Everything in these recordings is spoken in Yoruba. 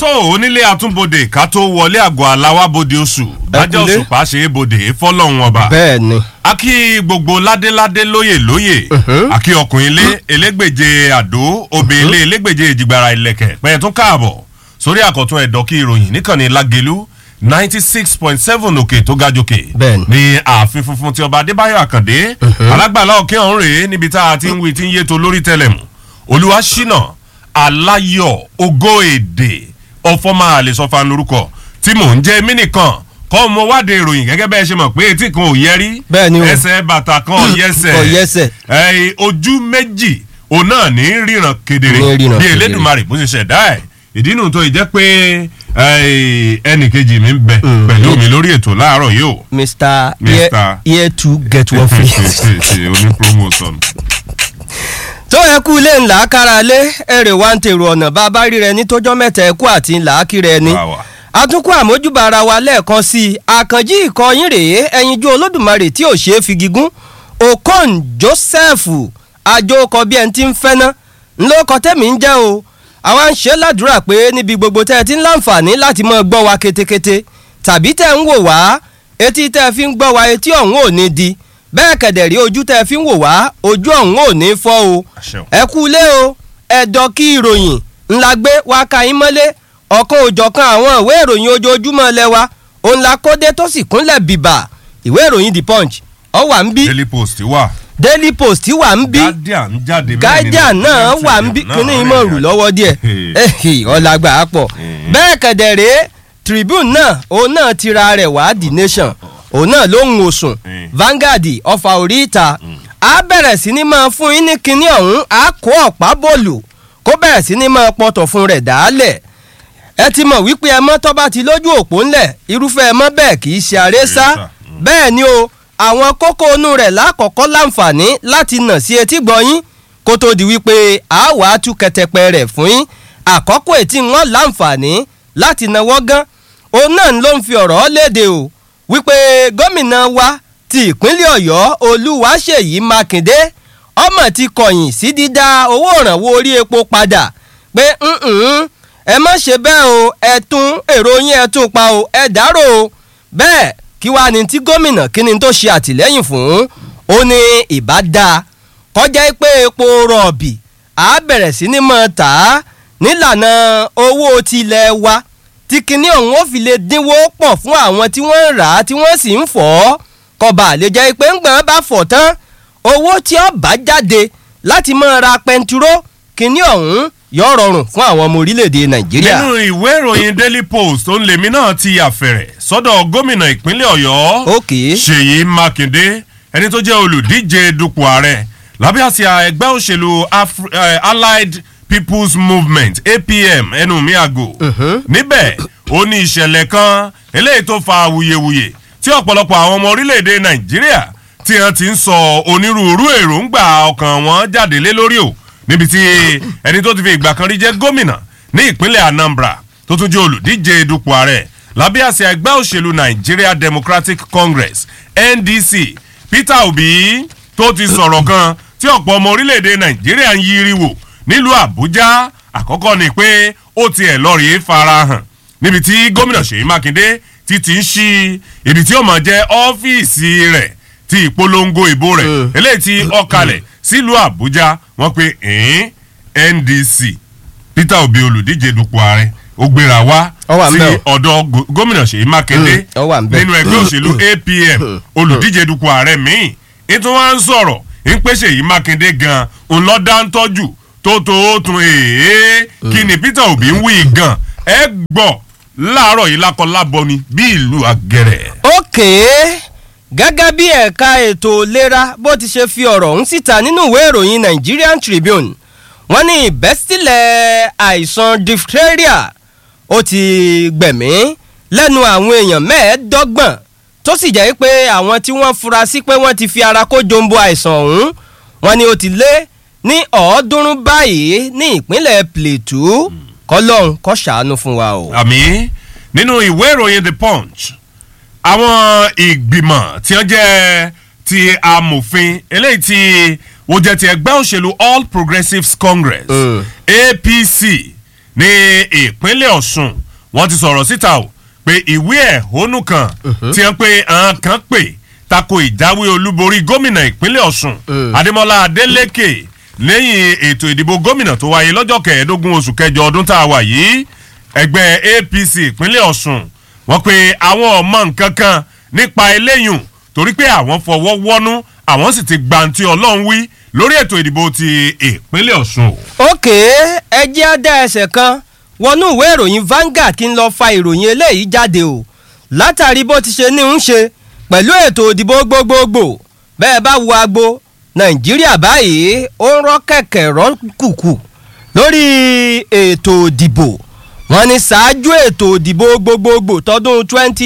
tó onílé àtúnbodè ká tó wọlé àgọ́ aláwábodè oṣù bájọ́ kúlé. òṣùpá ṣe é bodè fọlọ́run ọba bẹ́ẹ̀ ni a kí gbogbo ládéládé lóyè lóyè a kí ọkùnrin ilé elégbèje àdó obìnrin ilé elégbèje ìjìgbara ìlẹ̀kẹ̀ pẹ̀yẹ tún káàbọ̀ sórí àkọ́tún ẹ̀dọ́ kí ìròyìn níkànnì lágẹ̀lú ninety six point seven òkè tó ga jòkè Bẹ́ẹ̀ni. ní ààfin funfun tí ọba adébáyọ̀ àkàndé alágbàlá òkè ọ̀hún rèé níbi tá a ti ń wí tí ń yé to lórí tẹlẹmù olúwa ṣínà aláyọ̀ ògo èdè ọ̀fọ́mà àlesọ́fà lórúkọ tí mò ń jẹ́ mí nìkan kọ́ mo wáde ìròyìn gẹ́gẹ́ bẹ́ẹ̀ ṣe mọ̀ pé etí kan ò yẹ rí Bẹ́ẹ̀ni o. ẹsẹ̀ bàtà kan ò yẹsẹ̀ Kò yẹsẹ̀. ẹ̀yìn ojú méjì òun náà ní ríran kedere Ní ríran bí kedere. elédùnmarè bó ṣe ṣẹ̀dá ẹ̀ ìdí nu tó ìjẹ́ pé ẹnì kejì mi ń bẹ pẹ̀lú mi lórí ètò láàárọ̀ yìí o mr Mr. Here- here to get one free. oní promotion. tó ẹ kú ilé ńlá kára lé èrè wa ń tèrò ọ̀nà bá a bá rí rẹ ní tójọ́ mẹ́ta ẹ̀kú àti ńlá kiri ẹni. Wà wà. àtúnkù àmójúbà ara wa lẹ́ẹ̀kan sí i àkànjí ìkọyín rèé ẹyinjú olódùmarè tí ò ṣeé fi gígùn okon joseph àjòkọ bí ẹni tí ń fẹ́ ná ńlọkọ tẹ́mi ń jẹ́ o àwa ń ṣe ládùúrà pé níbi gbogbo tẹ́ ẹ ti ń láǹfààní láti máa gbọ́ wa ketekete tàbí tẹ́ ń wò wá etí tẹ́ ẹ fi ń gbọ́ wa etí ọ̀hún ò ní di bẹ́ẹ̀ kẹ̀dẹ̀ rí ojú tẹ́ ẹ fi ń wò wá ojú ọ̀hún ò ní fọ́ o Àṣẹ o. ẹ kú ilé o ẹ̀dọ̀ kí ìròyìn ńlá gbé wá ka yín mọ́lé ọ̀kan òjọ̀kan àwọn ìwé ìròyìn ojoojúmọ́ lẹ́wà òun la kódé tó sì kúnlẹ̀ bìbà ìwé ìròyìn the punch ọ wà ń bí daily post wà daily post wà ń bí guardian jáde bẹ́ẹ̀ guardian nínú náà Guardian wà ń bí náà kíní rẹ̀ ìmọ̀ rù yà. lọ́wọ́ díẹ̀ ehi ọ̀làgbà á pọ̀ Eh. bẹ́ẹ̀ kẹ̀dẹ̀ rèé tribune náà òun náà ti ra rẹ̀ wá the nation òun náà ló ń wòsùn Eh. Vanguard ọfà orí ìta á bẹ̀rẹ̀ sí ni máa fún yín ní kinní ọ̀hún á kó ọ̀pá bọ́ọ̀lù kó bẹ̀rẹ̀ sí ni máa pọ̀tọ̀ fún rẹ̀ dálẹ̀ ẹ ti mọ̀ wípé ẹ mọ́ tọ́ba ti lójú òpó ńlẹ̀ irúfẹ́ ẹ mọ́ bẹ́ẹ̀ kì í ṣe àrésá Àrésá, mm. bẹ́ẹ̀ ni o àwọn kókó inú rẹ̀ lákọ̀ọ́kọ́ láǹfààní láti nà sí etí gbọ́yìn kó tó di wípé a wàá tú kẹtẹpẹ rẹ̀ fún yín àkọ́kọ́ ètí wọn láǹfààní láti nawọ́ gán òun náà ló ń fi ọ̀rọ̀ léde o wípé gómìnà wa ti ìpínlẹ̀ ọ̀yọ́ olúwaṣèyí mákindé ọmọ ti kọ̀yìn sí dídá owó ìrànwọ́ orí epo padà pé "Mm-mm, ẹ má ṣe bẹ́ẹ̀ o ẹ tún èrò yín ẹ tún pa o ẹ dárò o bẹ́ẹ̀ kí wàá ní tí gómìnà kí ni tó ṣe àtìlẹ́yìn fún ó ní ìbá dáa kọjá pé epo rọ̀bì á bẹ̀rẹ̀ sí ní mọ̀ tà á nílànà owó tilẹ̀ wa tí kinní ọ̀hún ó fi lè dínwó pọ̀ fún àwọn tí wọ́n ń rà á tí wọ́n sì ń fọ̀ ọ́ kọba lè jẹ́ pé ńgbọ̀n bá fọ̀ tán owó tí ó bá jáde láti máa ra pẹntiró kinní ọ̀hún yóò rọrùn fún àwọn ọmọ orílẹ̀-èdè nàìjíríà. nínú ìwé ìròyìn daily post tó ń lèmi náà ti àfẹ̀rẹ̀ sọ́dọ̀ gómìnà ìpínlẹ̀ ọ̀yọ́ Okay. ṣèyí mákindé ẹni tó jẹ́ olùdíje dupò ààrẹ lábẹ́ àsíá ẹgbẹ́ òṣèlú Afri- eh, allied people's movement apm ẹnu mi àgò níbẹ̀ ó ní ìṣẹ̀lẹ̀ kan eléyìí tó fa awuyewuye tí ọ̀pọ̀lọpọ̀ àwọn ọmọ orílẹ̀-èdè nàìjíríà tí wọ́n ti ń sọ onírúurú èròǹgbà ọkàn wọn jáde lé lórí o níbi tí ẹni tó ti fi ìgbà kan rí jẹ́ gómìnà ní ìpínlẹ̀ anambra tó tún jẹ́ olùdíje dupò ààrẹ lábẹ́ àsíá ẹgbẹ́ òṣèlú nigeria democratic congress ndc peter obi tó ti sọ̀rọ̀ kan tí ọ̀pọ̀ ọmọ orílẹ̀-èdè nàìjíríà ń yiri wò nílùú àbújá àkọ́kọ́ ni pé ó tiẹ̀ lọ́ọ̀rì farahàn níbi tí gómìnà ṣèyí mákindé ti ti ń ṣí ibi tí ó máa jẹ́ ọ́fíìsì rẹ̀ ti ìpolongo ìbò rẹ̀ eléyìí tí ọkàlẹ̀ sílùú àbújá wọ́n pe ẹ̀ẹ́n ndc peter obi olùdíje dupò ààrẹ ó gbéra wá Ó wà sí ńbẹ̀ o. ọ̀dọ̀ go- gómìnà ṣèyí mákindé Mm, ó wà ńbẹ̀. nínú ẹgbẹ́ òṣèlú apm olùdíje dupò ààrẹ míì ètò wa ń sọ̀rọ̀ ń pè ṣèyí mákindé gan ń lọ dá ń tọ́jú tó tó ó tún èé kí ni peter obi ń wí gan ẹ gbọ́ láàárọ̀ yìí lákọ lábọ ni bí ìlú àgẹ̀rẹ̀. ókè gẹ́gẹ́ bí ẹ̀ka ètò ìlera bó ti ṣe fi ọ̀rọ̀ ọ̀hún síta nínú ìwé ìròyìn Nigerian Tribune wọ́n ní ìbẹ́sílẹ̀ àìsàn diphtheria ó ti gbẹ̀mí lẹ́nu àwọn èèyàn mẹ́ẹ̀ẹ́dọ́gbọ̀n tó sì jẹ́ pé àwọn tí wọ́n fura sí pé wọ́n ti fi ara kó jombo àìsàn ọ̀hún wọ́n ní ó ti lé ní ọ̀ọ́dúnrún báyìí ní ìpínlẹ̀ Plateau kọ́lọ́hún kó ṣàánú fún wa o. àmì nínú ìwé ìròyìn the punch àwọn ìgbìmọ̀ tí wọ́n jẹ́ ti amòfin eléyìí tí wọ́n jẹ́ ti ẹgbẹ́ òṣèlú all progressives congress Mm. apc ní ìpínlẹ̀ ọ̀ṣun wọ́n ti sọ̀rọ̀ síta o pé ìwé ẹ̀hónú kan tí wọ́n pe àwọn kan pè tako ìjáwé olúborí gómìnà ìpínlẹ̀ ọ̀ṣun adémọlá adélèké lẹ́yìn ètò ìdìbò gómìnà tó wáyé lọ́jọ́ kẹẹ̀ẹ́dógún oṣù kẹjọ ọdún tá a wà yìí ẹgbẹ́ apc ìpínlẹ̀ ọ̀ṣun wọ́n pe àwọn ọmọ nǹkan kan nípa eléyùn torí pé àwọn fọwọ́ wọ́nú àwọn sì ti gbàǹtí ọlọ́run wí lórí ètò ìdìbò ti ìpínlẹ̀ ọ̀ṣun. òkè ẹ jẹ́ á dá ẹsẹ̀ kan wọnú ìwé ìròyìn Vanguard kí n lọ fa ìròyìn eléyìí jáde o látàrí bó ti ṣe ní ń ṣe pẹ̀lú ètò ìdìbò gbogbogbò bẹ́ẹ̀ bá wo agbo nàìjíríà báyìí ó ń rọ́ kẹ̀kẹ́ rọ́ kùkù lórí ètò ìdìbò wọn ní ṣáájú ètò ìdìbò gbogbogbò tọdún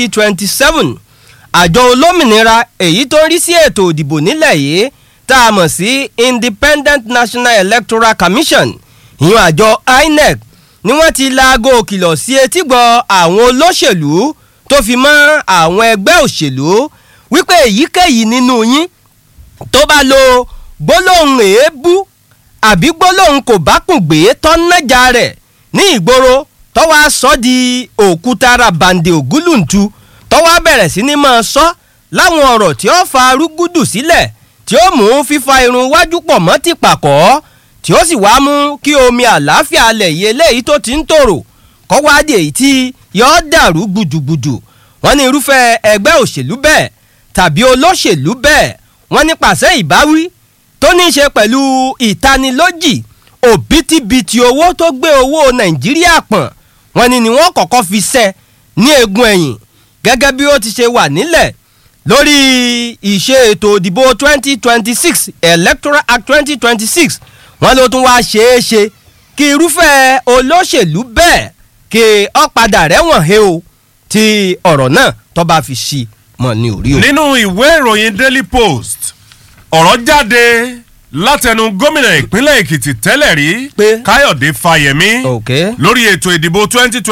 2027 àjọ olómìnira èyí tó ń rí sí ètò ìdìbò nílẹ̀ yìí tá a mọ̀ sí Independent National Electoral Commission ìyún àjọ INEC ni wọ́n ti laago òkìlọ̀ sí etígbọ̀ àwọn olóṣèlú tó fi mọ́ àwọn ẹgbẹ́ òṣèlú wípé èyíkéyìí nínú yín tó bá lo gbólóhùn èébú àbí gbólóhùn kò bá kùn gbé tọ́nájà rẹ̀ ní ìgboro tọ́wọ́ sọ di òkúta rabande ògúlùntu tọ́wọ́ bẹ̀rẹ̀ sí ni máa sọ láwọn ọ̀rọ̀ tí ó fa arúgúdù sílẹ̀ tí ó mú fífa irun wájú pọ̀ mọ́ ti pàkọ́ tí ó sì wá mú kí omi àlàáfíà alẹ̀ yìí eléyìí tó ti ń tòrò kọ́ wá di èyí tí yọ́ dàrú gbùdùgbùdù wọ́n ní irúfẹ́ ẹgbẹ́ òṣèlú bẹ́ẹ̀ tàbí olóṣèlú bẹ́ẹ̀ wọ́n ní pàṣẹ ìbáwí tó ní í ṣe pẹ̀lú ìtanilójì òbítíbitì owó tó gbé owó nàìjíríà pọ̀n wọ́n ní ni wọ́n kọ́kọ́ fi ṣẹ́ ní eegun ẹ̀yìn gẹ́gẹ́ bí ó ti ṣe wà nílẹ̀ lórí ìṣe ètò ìdìbò 2026 electoral act 2026 wọ́n ló tún wá ṣeé ṣe kí irúfẹ́ olóṣèlú bẹ́ẹ̀ kí ó padà rẹ́wọ̀n he o tí ọ̀rọ̀ náà tó bá fi ṣí mọ̀ ní orí o. nínú ìwé ìròyìn daily post ọ̀rọ̀ jáde látẹnu gómìnà ìpínlẹ̀ èkìtì tẹ́lẹ̀ rí Pé? káyọ̀dé fáyẹmí ok lórí ètò ìdìbò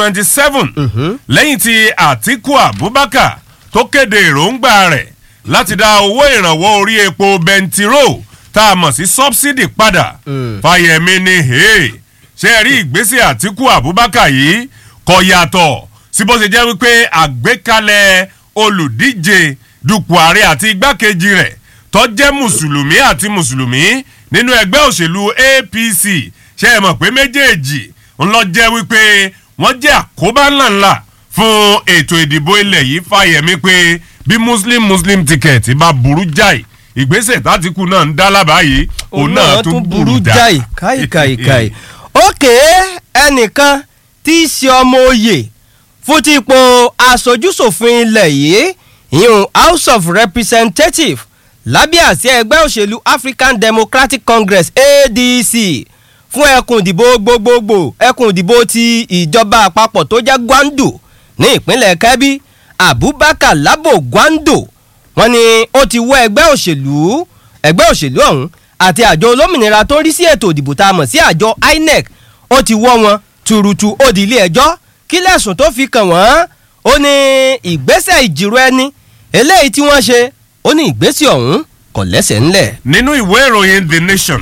2027 lẹ́yìn tí àtíkù abubakar tó kéde èròǹgbà rẹ̀ láti dá owó ìrànwọ́ orí epo bẹntiró tá a mọ̀ sí subsidy padà Mm. fáyẹmí ní hey ṣé ẹ rí ìgbésẹ̀ àtíkù abubakar yìí kò yàtọ̀ sí bó ṣe jẹ́ wípé àgbékalẹ̀ olùdíje dupò ààrẹ àti igbákejì rẹ̀ tó jẹ́ mùsùlùmí àti mùsùlùmí nínú ẹgbẹ́ òṣèlú apc ṣe é mọ̀ pé méjèèjì ń lọ jẹ́ wípé wọ́n jẹ́ àkóbá ńláńlá fún ètò ìdìbò ilẹ̀ yìí fàyẹ̀mí pé bí muslim muslim ticket bá burú jáì ìgbésẹ̀ tátìkù náà ń dá lábàá yìí òun náà tún burú jáì. káìkàìkàì òkè ẹnìkan tí í ṣe ọmọ oyè fún ti ipò aṣojúṣòfin ilẹ̀ yìí ìyún house of representatives lábẹ́ àsíá ẹgbẹ́ òṣèlú african democratic congress adc fún ẹkùn ìdìbò gbogbogbò ẹkùn ìdìbò ti ìjọba àpapọ̀ tó jẹ́ gwandu ní ìpínlẹ̀ kebbi abubakar labo gwando wọ́n ní ó ti wọ ẹgbẹ́ òṣèlú ẹgbẹ́ òṣèlú ọ̀hún àti àjọ olómìnira tó ń rí sí ètò ìdìbò tá a mọ̀ sí àjọ inec ó ti wọ́ wọn tuurutu ó di ilé ẹjọ́ kí lẹ́sùn tó fi kàn wọ́n ó ní ìgbésẹ̀ ìjìrò ẹni eléyìí tí wọ́n ṣe ó ní ìgbésẹ̀ ọ̀hún kò lẹ́sẹ̀ ńlẹ̀. nínú ìwé ìròyìn the nation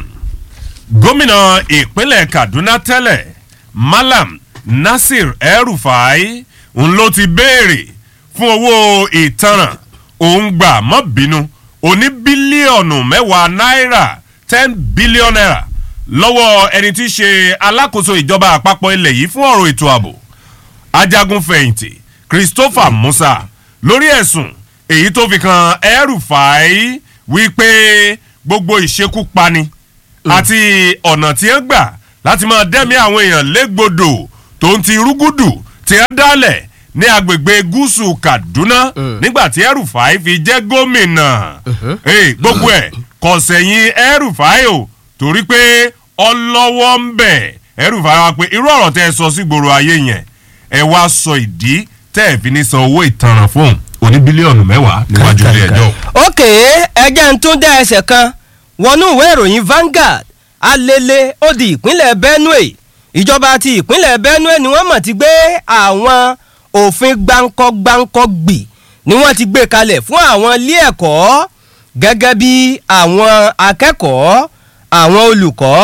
gómìnà ìpínlẹ̀ kaduna tẹ́lẹ̀ malam nasir el-rufai òun ló ti béèrè fún owó ìtanràn òun gbà mọ́ bínú oní bílíọ̀nù mẹ́wàá náírà ten billion naira lọ́wọ́ ẹni tí í ṣe alákòóso ìjọba àpapọ̀ ilẹ̀ yìí fún ọ̀rọ̀ ètò ààbò ajagunfẹ̀yìntì christopher musa lórí ẹ̀sùn èyí tó fi kan el-rufai wípé gbogbo ìṣekúpani àti ọ̀nà tí ń gbà láti máa dẹ́mi àwọn èèyàn légbodò tó ń ti rúgúdù tí ń dálẹ̀ ní agbègbè gúúsù kaduna nígbà tí el-rufai fi jẹ́ gómìnà Eh, gbogbo ẹ̀ kò sẹ̀yìn el-rufai o torí pé ọlọ́wọ́ ń bẹ̀ el-rufai wa pé irú ọ̀rọ̀ tẹ́ ẹ sọ sí gbòòrò ayé yẹn ẹ wá sọ ìdí tẹ́ ẹ fi ní san owó ìtanràn fún oní bílíọ̀nù mẹ́wàá níwájú ilé ẹjọ́. òkè ẹjẹ́ ń tún dá ẹsẹ̀ kan wọnú ìwé ìròyìn Vanguard alele ó di ìpínlẹ̀ Benue ìjọba ti ìpínlẹ̀ Benue ni wọ́n mọ̀ ti gbé àwọn òfin gbáǹkọ́-gbáǹkọ́ gbì ni wọ́n ti gbé kalẹ̀ fún àwọn ilé ẹ̀kọ́ gẹ́gẹ́ bí àwọn akẹ́kọ̀ọ́ àwọn olùkọ́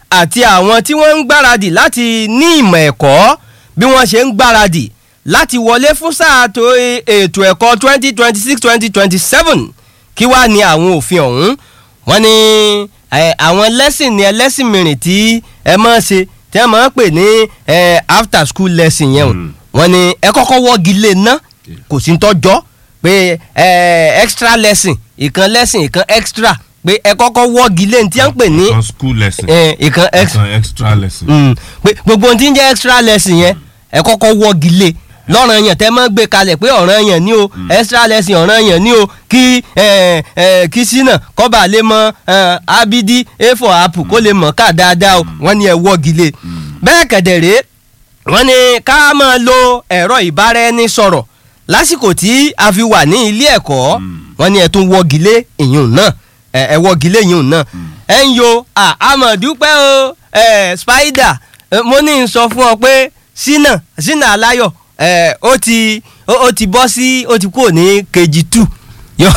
àti àwọn tí wọ́n ń gbáradì láti ní ìmọ̀ ẹ̀kọ́ bí wọ́n ṣe ń gbáradì láti wọlé fún sáà tó ètò ẹ̀kọ́ twenty twenty six twenty twenty seven kí wàá ní àwọn òfin ọ̀hún wọ́n ní ẹ, àwọn lẹ́sìn ní ẹlẹ́sìn mìíràn tí ẹ máa ṣe tí wọ́n máa ń pè ní ẹ, after school lesson yẹn o Mm. wọ́n ní ẹ kọ́kọ́ wọ́gi lé ná kò sí ń tọ́jọ́ pé ẹ, extra lesson ìkan lesson ìkan extra pé ẹ kọ́kọ́ wọ́gi lé ní tí wọ́n ń pè ní Ìkan school lesson ẹ, ìkan extra ìkan extra lesson. Mm, pé gbogbo ohun tí ń jẹ́ extra lesson yẹn ẹ kọ́kọ́ wọ́gi lé lọ́ràn yẹn tẹ́ mọ́ gbé kalẹ̀ pé ọ̀ràn yẹn ní o extra lesson ọ̀ràn yẹn ní o kí ẹ, ẹ, kí sínà kọ́ba lè mọ ẹ, abidi a for apple kó lè mọ̀ ká dáadáa o wọ́n ní ẹ wọ́gi lé bẹ́ẹ̀ kẹ̀dẹ̀rẹ́ wọ́n ní ká máa lo ẹ̀rọ ìbáraẹnisọ̀rọ̀ lásìkò tí a fi wà ní ilé ẹ̀kọ́ wọ́n ní ẹ tún wọ́gi lé ìyún náà ẹ ẹ wọ́gi lé ìyún náà ẹ ń yo àmọ̀dúpẹ́ o ẹ spider ẹ, mo ní n sọ fún ọ pé sínà sínà aláyọ̀ ẹ ó ti ó ó ti bọ́ sí ó ti kúrò ní kejì two yọ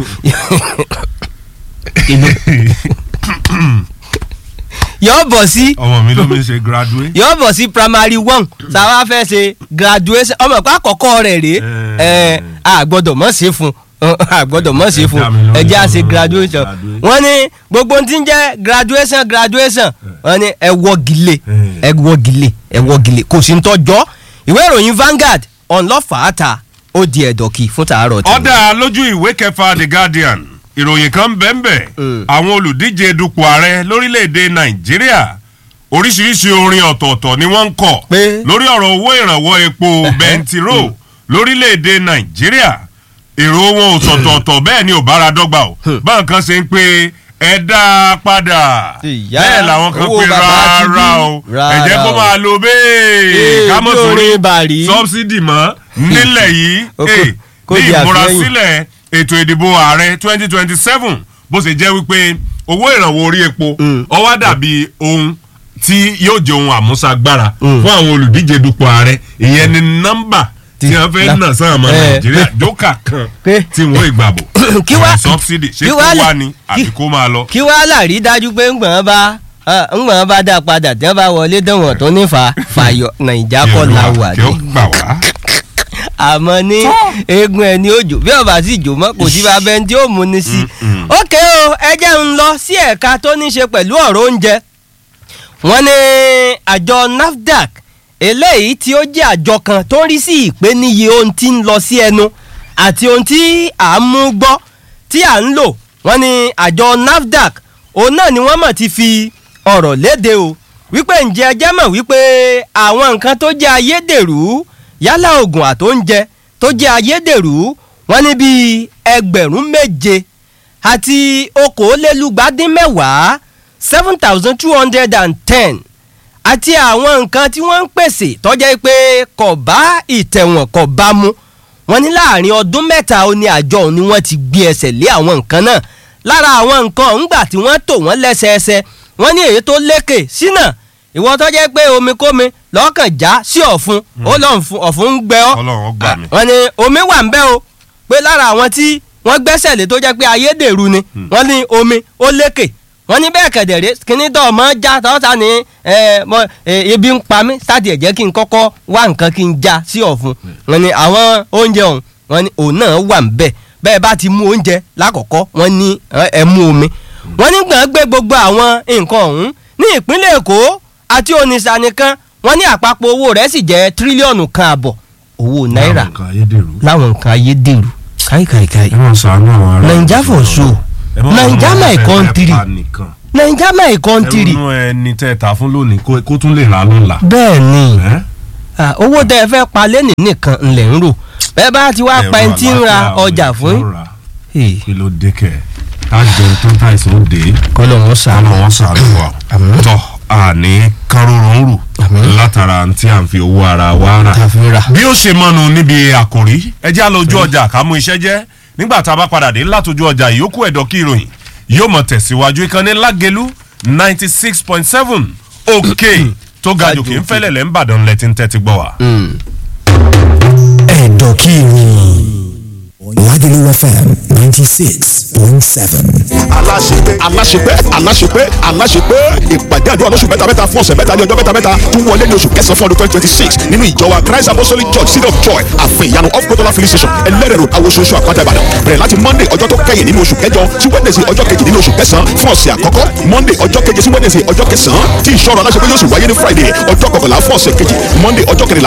yọ bọ̀ sí ọmọ mi ló mi ṣe graduate. yóò bọ̀ sí primary one sáwá fẹ́ ṣe graduation ọmọ ìpá àkọ́kọ́ rẹ̀ rèé ẹ a gbọ́dọ̀ mọ̀ ṣe fún a gbọ́dọ̀ mọ̀ ṣe fún ẹ jẹ́ à ṣe graduation wọ́n ní gbogbo ohun tí ń jẹ́ graduation graduation wọ́n ní ẹ wọ́gilé ẹ wọ́gilé ẹ wọ́gilé kò sí ń tọ́jọ́ ìwé ìròyìn Vanguard ọ̀nlọ́fàáta ó di ẹ̀dọ̀kì fún tàárọ̀ tí. ọ̀dà lójú ìwé kẹfà the guardian ìròyìn kan bẹ́ẹ̀nbẹ́ Mm. àwọn olùdíje dupò ààrẹ lórílẹ̀‐èdè nàìjíríà oríṣiríṣi orin ọ̀tọ̀ọ̀tọ̀ ni wọ́n ń kọ Pé? lórí ọ̀rọ̀ owó ìrànwọ́ epo bẹntiró lórílẹ̀‐èdè nàìjíríà èrò wọn ò sọ̀tọ̀ọ̀tọ̀ bẹ́ẹ̀ ni ò bára dọ́gba o báwọn kan ṣe ń pe ẹ dá a padà Ìyá, bẹ́ẹ̀ làwọn kan owó pe bàbá ti bí. rárá o ẹ jẹ́ Rárá kó o. máa lo bẹ́ẹ̀ Ee, ká mọ̀ bí sórí orin bàrí. sọ́bsidì mọ́ nílẹ̀ yìí Ó kó- ee, kó ní di àfihàn. ìmúrasílẹ̀ ètò ìdìbò ààrẹ twenty twenty seven bó ṣe jẹ́ wípé owó ìrànwọ́ orí epo Mm. ó wá dàbí ohun tí yóò jẹ́ ohun àmúṣagbára Mm. fún àwọn olùdíje dupò ààrẹ ìyẹn ni nọ́mbà tí Ti- wọ́n fẹ́ la- nà sáà ọmọ Eh, nàìjíríà pé- jókà kan pé- tí wọ́n ìgbàbò Kí wá- sọ́bsidì ṣé kí kó wá lè- wá ni àbí kí- kó máa lọ. kí wàá láàrí dájú pé ńgbọ̀n bá ah, ńgbọ̀n bá dá padà tí wọ́n bá wọlé dánwọ̀n tó nífa fàyọ̀ nàìjà kọ́ la wà kí ó ní. gbà wá. àmọ́ ní eegun ẹni òjò bí ọba sì jò mọ́ kò sí bàbá ẹni tí ó mú ni sí. Mm-mm. ókè o ẹ jẹ́ ń lọ sí ẹ̀ka tó ní ṣe pẹ̀lú ọ̀rọ̀ oúnjẹ. wọ́n ní àjọ NAFDAC eléyìí tí ó jẹ́ àjọ kan tó ń rí sí ìpèníyè ohun tí ń lọ sí ẹnu àti ohun tí à ń mú gbọ́ tí à ń lò wọ́n ní àjọ NAFDAC òun náà ni wọ́n mọ̀ ti fi ọ̀rọ̀ léde o wípé ǹjẹ́ ẹ jẹ́ mọ̀ wípé àwọn nǹkan tó jẹ́ ayédèrú yálà oògùn àtóúnjẹ tó jẹ́ ayédèrú wọ́n ní bíi ẹgbẹ̀rún méje àti okòólélúgbàdínmẹ́wàá seven thousand two hundred and ten àti àwọn nǹkan tí wọ́n ń pèsè tọ́jẹ́ pé kò bá ìtẹ̀wọ̀n kò bá mu wọ́n ní láàrin ọdún mẹ́ta ó ní àjọ òun ni wọ́n ti gbé ẹsẹ̀ lé àwọn nǹkan náà lára àwọn nǹkan ńgbà tí wọ́n tò wọ́n lẹ́sẹẹsẹ wọ́n ní èyí tó lékè sínà ìwọ tọ́jẹ́ pé omi kómi lọ́kàn já sí ọ̀fun ó lọ́n fún ọ̀fun ń gbẹ ọ́ Ọlọ́run ó gbà mí. wọ́n ní omi wà ń bẹ̀ o pé lára àwọn tí wọ́n gbẹ́sẹ̀ lé tó jẹ́ pé ayédèrú ni wọ́n ní omi ó lékè wọ́n ní bẹ́ẹ̀ kẹ̀dẹ̀rẹ́ kíní tó ọmọ já tọ́ta ní ẹ, mọ, ẹ, ebi ń pa mí sáàtì ẹ̀ jẹ́ kí n kọ́kọ́ wá nǹkan kí n já sí ọ̀fun wọ́n ní àwọn oúnjẹ ọ̀hún wọ́n ní òun náà wà ń bẹ̀ bẹ́ẹ̀ bá ti mú oúnjẹ lákọ̀ọ́kọ́ wọ́n ní ẹ, ẹ mú omi wọ́n ní gbọ̀n gbé gbogbo àwọn nǹkan ọ̀hún ní ìpínlẹ̀ Èkó àti Onitsha nìkan wọ́n ní àpapọ̀ owó rẹ̀ sì jẹ́ tírílíọ̀nù kan àbọ̀ owó náírà Láwọn nǹkan ayédèrú. láwọn nǹkan ayédèrú káìkàìkàì ẹ máa ṣàánú àwọn ará naija ìlú for náà. show Ẹ má naija wọn my fẹ́ country fẹ́ pa nìkan. naija my country ẹrù inú ẹni tẹ́ ẹ ta fún lónìí kó kó tún lè rà lọ́la. bẹ́ẹ̀ ni Ẹ́? ah, owó tẹ́ ẹ fẹ́ pa lẹ́nìí nìkan ńlẹ̀ ń rò bẹ́ẹ̀ bá ti wá pa ẹni tí ń ra Ẹ̀rọ ọjà àlàáfíà fún ló rà. yín kí ló dé kẹ̀ ká jẹun tó ń ta ìsìn òde kọ́lọ̀ wọn àmọ́ sàánú wọn sàánú wa. Àmín. tọ́ àní kárọ̀rọ̀ ń rù Àmín. látara tí à ń fi owó ara wa rà. ta fi ra. bí ó ṣe mọ́nu níbi àkòrí ẹ jẹ́ àlọ́jú ọjà ká mú iṣẹ́ jẹ́ nígbà tá a bá padà dé látọjú ọjà ìyókù ẹ̀dọ́ kí ìròyìn yóò mọ̀ tẹ̀síwájú ìkànnì lágẹ̀lú ninety six point seven òkè tó ga jù kí n fẹ́lẹ̀ lẹ́ ń bàdàn lẹ́tí ń tẹ́tí gbọ́ wa. ẹ̀dọ̀ kí ni. Lagelu FM 96.7. aláṣepé aláṣepé aláṣepé aláṣepé ìpàdé àdúrà lóṣù mẹ́ta mẹ́ta fún ọ̀sẹ̀ mẹ́ta ní ọjọ́ mẹ́ta mẹ́ta tún wọlé ní oṣù kẹsàn-án fún ọdún twenty twenty six nínú ìjọ wa christ apostolic church city of joy àfin ìyanu of kotola filling station ẹlẹ́rẹ̀ road awososo àpáta ìbàdàn bẹ̀rẹ̀ láti monday ọjọ́ tó kẹ́yìn nínú oṣù kẹjọ sí wednesday ọjọ́ kejì nínú oṣù kẹsàn-án fún ọ̀sẹ̀ àkọ́kọ́ monday ọjọ́ keje sí wednesday ọjọ́ kẹsàn-án tí ìṣọ́rọ̀ aláṣepé yóò sì wáyé ní friday ọjọ́ kọkànlá fún ọ̀sẹ̀ kejì monday ọjọ́ kẹrìnlá